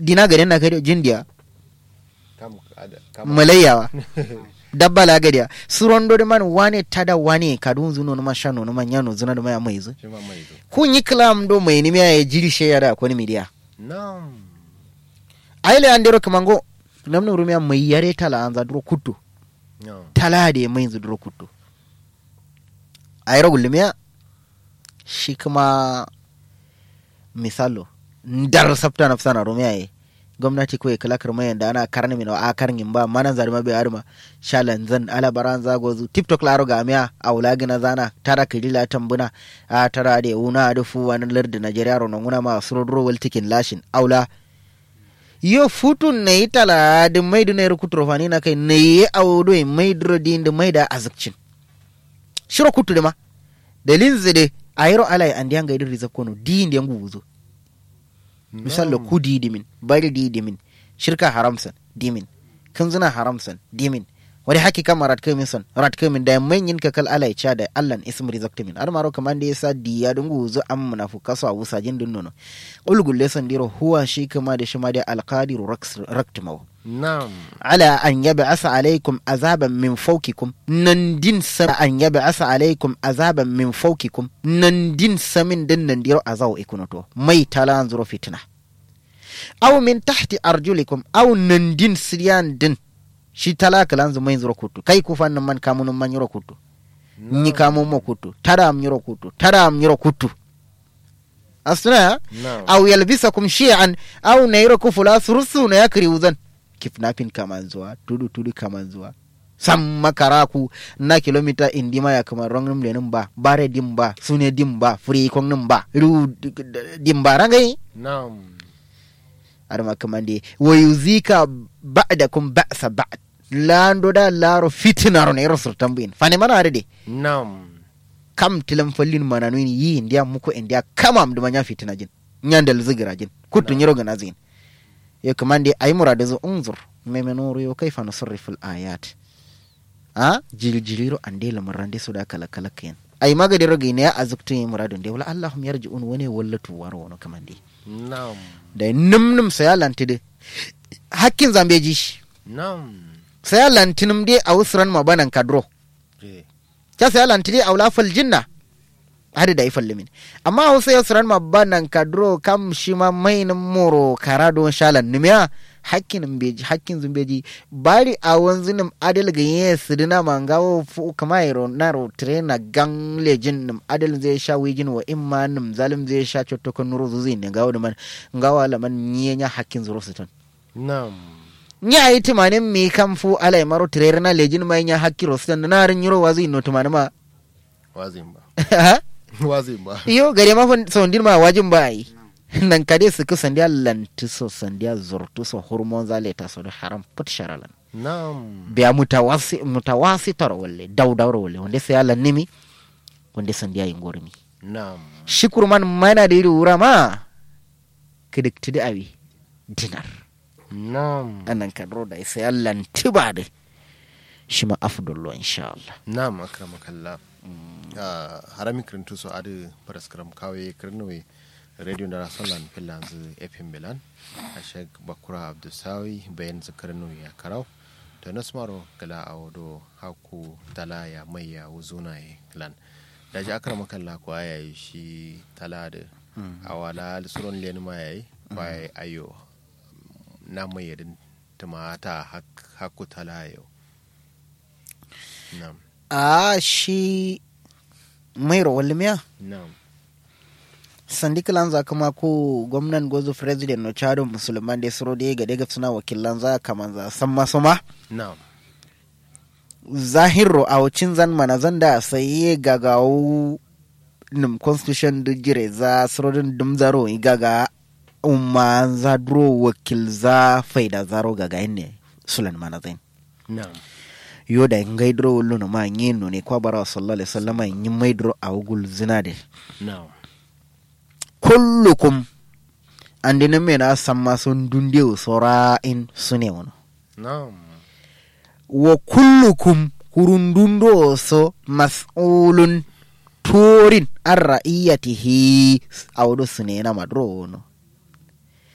dina gade na kare jindiya kam ada kam malayawa dabba la gadiya surondo de man wane tada wane kadun zuno no mashano no manyano zuna do maya maizu shi ma mai zo kun yi klam do mai ni ya jiri she yada ko ni midiya nam aile andero kamango namna rumiya mai yare tala anza duro kuttu nam tala de mai zu duro kuttu ayro gulmiya shi kuma misalo ndar sabta na fsana rumiya ye gwamnati ko kala karma da ana karni min a karngin ba manan zarma be arma shalan zan ala baran zago zu tiktok laro ga miya a wula gina zana tara kidila tambuna a tara de una da fu wani lardi najeriya ro nonguna ma surodro wal tikin lashin aula yo futun ne itala de maidu ne rukutro fani na kai ne awdo e maidro din de maida azakcin shiro kutu de ma dalin zede ayro alai andi anga idir rizakono di ndi yangu wuzo misalla ku di dimin bari di dimin shirka haramsan dimin kanzuna haramsan dimin wani haki kama rat kamin son rat kamin da manyin kakal alai cha da allan ism rizakta min armaro kaman da yasa diya dungu zu am munafuka so abu sajin dun nono ulgul lesan diro huwa shi kama da shi ma da alqadiru raktimaw nam ala an yab'asa alaykum azaban min fawqikum nan din sa an yab'asa alaykum azaban min fawqikum nan din samin din nan diro azaw ikunoto mai talan zuro fitna aw min tahti arjulikum aw nan din siryan din shi talaka lan zumai zuro kutu kai ku fannin man kamunun man yiro kutu nyi kamun mo kutu tara am yiro kutu tara am yiro kutu asna nam aw yalbisakum shi'an aw nayro kufula surusu na yakri uzan kidnapping kaman zuwa tudu tudu kaman zuwa sam makaraku na kilomita indima ya kamar rongum lenin ba bare dim ba sune dim ba free kong nim ba ru dim ba rangai nam arma kamande wa yuzika ba'dakum ba'sa ba'd lando da laro fitinaro ne rasul tambin fane mana arde nam kam tilam fallin mananu yi ndiya muko indiya kamam duma nya fitina jin nyandal zigira jin kutu nyiro gana zin yo kamande ay murada zo unzur memenuru yo kaifa nusarrifu al-ayat a jiljiliro ande lamarande su da kala kala kayan ay magadi rogi ne a zuktu yi muradun de wala allahum yarji'un wani wallatu waro wono kamande nam da num num saya lantide hakkin zambeji nam saya lantinum de a usran mabanan kadro eh ta saya lantide a wula fal jinna hadi da ifal limin amma hausa ya suran mabanan kadro kam shi ma mainin moro karado shalan numiya hakkin beji hakkin zumbeji bari a wanzu nim adil ga yin sidina mangawo fu kama yaro naro trena gang lejin nim adil zai sha wijin wa imma nim zalim zai sha cotokon nuro zuzi ne gawo da man gawa laman nyenya hakkin zuro siton nam nya yi tumanin mi kam fu alai maro trena na lejin ma nya hakki rositan na rin yuro wazi no tumanin ma wazin ba wazin ba iyo gare ma fon sondin ma wajin ba yi nan kade su ku sandiya lanti so sandiya zurtu so hormon zale ta so da haram put sharalan nam biya mutawasi mutawasi tar walle daw dawr walle wanda sai Allah nimi wanda sandiya yin gormi nam shikur man mana da iri wura ma kidik tidi awi dinar nam anan kadro da sai Allah tiba da shi ma afdallo insha Allah nam akramakallah Ah, harami kirintu so adi paraskram kawe kirnowe radio da rasolan filanzu fm milan ashek bakura abdusawi bayan zikarnu ya karau da nasmaro gala a wado haku tala ya mai ya wuzuna ya lan da ji akramakallah ko aya yi shi tala da awala suron len ma yayi bai ayo na mai yadin tumata haku tala yau nam a shi mai rawal miya nam sandikilan za kama ko gwamnan gozo president no chado musulman da suro da ga daga suna wakilan za kaman za san masu ma nam zahiro a wacin zan mana zan da sai gagawo nim constitution da jire za surodin dum zaro gaga umma za duro wakil za faida zaro gaga ne sulan mana zain nam yo da ngai duro wullu no ma ngeno ne kwa bara sallallahu alaihi wasallam yin mai duro a wugul zina de nam kullukum andina mena samma sun dundew sora in sune wono nam wa kullukum kurundundo so mas'ulun turin an ra'iyatihi awdo sunena madro wono